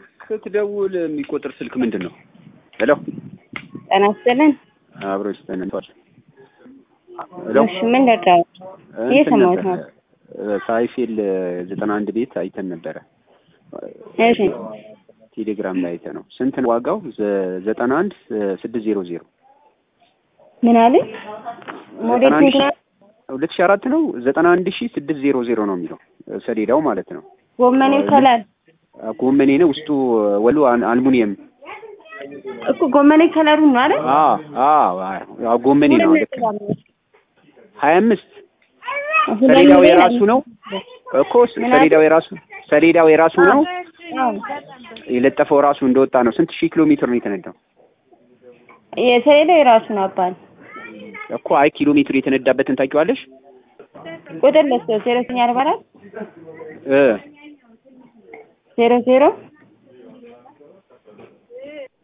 ስትደውል የሚቆጥር ስልክ ምንድን ነው? ሄሎ ጤና ይስጥልን። አብሮች ተነቷል። ሄሎ እሺ ምን ልርዳው? እየሰማሁት ነው። ሳይፌል ዘጠና አንድ ቤት አይተን ነበረ። እሺ ቴሌግራም ላይ አይተ ነው። ስንት ነው ዋጋው? ዘ- ዘጠና አንድ ስድስት ዜሮ ዜሮ ምን አለ? ሞዴል ዘጠና አንድ ስንት ነው? ሁለት ሺህ አራት ነው። ዘጠና አንድ ሺህ ስድስት ዜሮ ዜሮ ነው የሚለው ሰሌዳው ማለት ነው። ጎመኔው ከለር ጎመኔ ነው ውስጡ ወሉ አል- አልሙኒየም እኮ ጎመኔ ከለሩ ነው አይደል? አዎ አዎ አዎ ጎመኔ ነው። ልክ ነው። ሀያ አምስት ሰሌዳው የራሱ ነው እኮ ምን ሰሌዳው የራሱ ሰሌዳው የራሱ ነው። አዎ። የለጠፈው ራሱ እንደወጣ ነው። ስንት ሺህ ኪሎ ሜትር ነው የተነዳው? የሰሌዳው የራሱ ነው አባል እኮ አይ ኪሎ ሜትር የተነዳበትን ታውቂዋለሽ? ቁጥር ለስቶ ዜሮ ዘጠኝ አርባ አራት እ ዜሮ ዜሮ